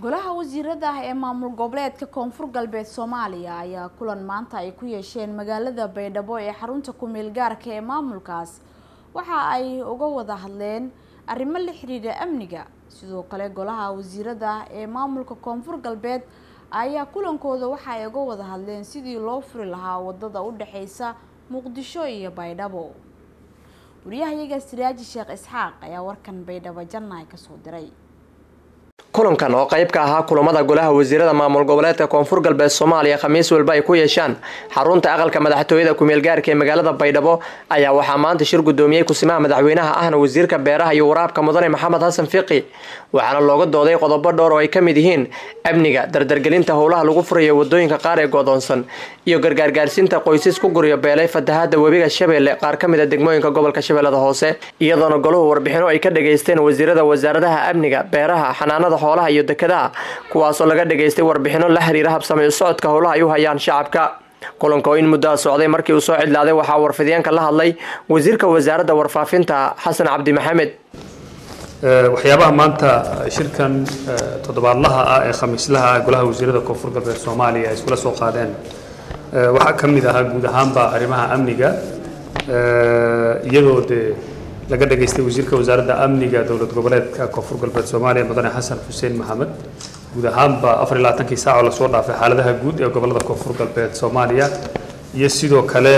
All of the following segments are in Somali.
golaha wasiirada ah ee maamul goboleedka koonfur galbeed soomaaliya ayaa kulan maanta ay ku yeesheen magaalada baydhabo ee xarunta ku-meel gaarka ee maamulkaas waxa ay uga wada hadleen arrimo la xiriira amniga sidoo kale golaha wasiirada ee maamulka koonfur galbeed ayaa kulankooda waxa ay uga wada hadleen sidii loo furi lahaa wadada u dhexeysa muqdisho iyo baydhabo wariyahayaga siraaji sheekh isxaaq ayaa warkan baydhabo jannaay kasoo diray kulankan oo qayb ka ahaa kulamada golaha wasiirada maamul goboleedka koonfur galbeed soomaaliya khamiis walba ay ku yeeshaan xarunta aqalka madaxtooyada ku-meel gaarka ee magaalada baydhabo ayaa waxaa maanta shir gudoomiyey kusimaha madaxweynaha ahna wasiirka beeraha iyo waraabka mudane maxamed xasan fiqi waxaana looga dooday qodobo dhowr oo ay ka mid yihiin amniga dardargelinta howlaha lagu furayo wadooyinka qaar ee godoonsan iyo gargaargaarsiinta qoysas ku guryo beelay fatahaada webiga shabeelle qaar ka mid a degmooyinka gobolka shabeellada hoose iyadoona goluhu warbixino ay ka dhageysteen wasiirada wasaaradaha amniga beeraha xanaanada xoolaha iyo dekadaha kuwaasoo laga dhageystay warbixino la xiriira habsamay u socodka howlaha ay u hayaan shacabka kulanka oo in muddoa socday markii uu soo cidlaaday waxaa warfidyaenka la hadlay wasiirka wasaaradda warfaafinta xasan cabdi maxamed waxyaabaha maanta shirkan toddobaadlaha ah ee khamiislaha ah golaha wasiirada koonfur galbeed soomaaliya ay iskula soo qaadeen waxaa ka mid ahaa guud ahaanba arrimaha amniga iyadoo dee laga dhageystay wasiirka wasaaradda amniga dowlad goboleedka koonfur galbeed soomaaliya mudane xasan xuseen maxamed guud ahaanba afar iyo labaatankii saac oo lasoo dhaafay xaaladaha guud ee gobolada koonfur galbeed soomaaliya iyo sidoo kale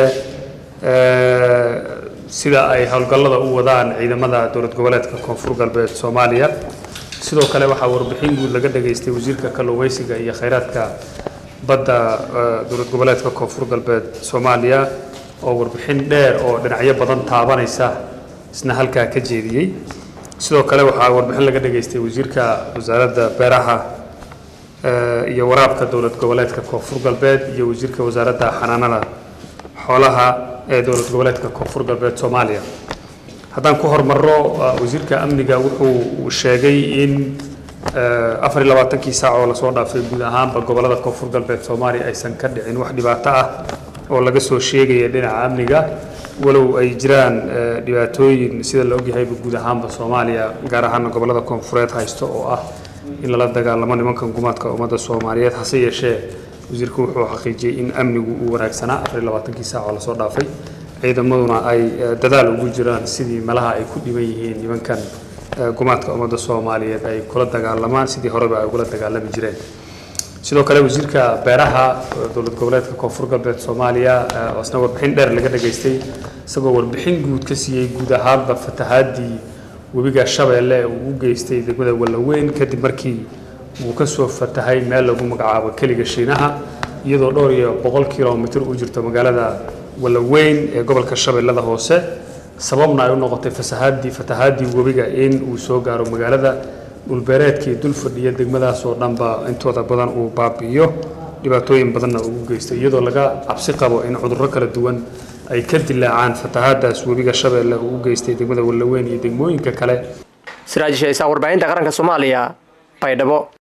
sida ay howlgallada u wadaan ciidamada dowlad goboleedka koonfur galbeed soomaaliya sidoo kale waxaa warbixin guud laga dhageystay wasiirka kalluumeysiga iyo khayraadka badda dowlad goboleedka koonfur galbeed soomaaliya oo warbixin dheer oo dhinacyo badan taabanaysa isna halkaa ka jeediyey sidoo kale waxaa warbixin laga dhageystay wasiirka wasaaradda beeraha iyo waraabka dowlad goboleedka koonfur galbeed iyo wasiirka wasaaradda xanaanada xoolaha ee dowlad goboleedka koonfur galbeed soomaaliya haddaan ku hormarro wasiirka amniga wuxuu sheegay in afar iyo labaatankii saac oo lasoo dhaafay guud ahaanba gobolada koonfur galbeed soomaaliya aysan ka dhicin wax dhibaato ah oo laga soo sheegaya dhinaca amniga walow ay jiraan dhibaatooyin sida la ogyahayba guud ahaanba soomaaliya gaar ahaana gobolada koonfureed haysto oo ah in lala dagaalamo nimankan gumaadka ummadda soomaaliyeed hase yeeshee wasiirku wuxuu xaqiijiyey in amnigu uu wanaagsanaa afar iyo labaatankii saac oo lasoo dhaafay ciidamaduna ay dadaal ugu jiraan sidii malaha ay ku dhiban yihiin nimankan gumaadka ummadda soomaaliyeed ay kula dagaalamaan sidii horeba ay ugula dagaalami jireen sidoo kale wasiirka beeraha dowlad goboleedka koonfur galbeed soomaaliya oo isna warbixin dheer laga dhageystay isagoo warbixin guud ka siiyey guud ahaanba fatahaadii webiga shabeelle uu u geystay degmada wallaweyn kadib markii uu ka soo fatahay meel lagu magacaabo keliga shiinaha iyadoo dhowr iyo boqol kilomitir u jirto magaalada wallaweyn ee gobolka shabeellada hoose sababna ay u noqotay fasahaadii fatahaadii webiga in uu soo gaaro magaalada dhulbeereedkii dul fadhiya degmadaas oo dhanba intooda badan uu baabi'iyo dhibaatooyin badanna ugu geystay iyadoo laga cabsi qabo in cudurro kala duwan ay ka dilaacaan fatahaadaas webiga shabeelle uu u geystay degmada wallaweyn iyo degmooyinka kale siraajisha isaa warbaahinta qaranka soomaaliya baydhabo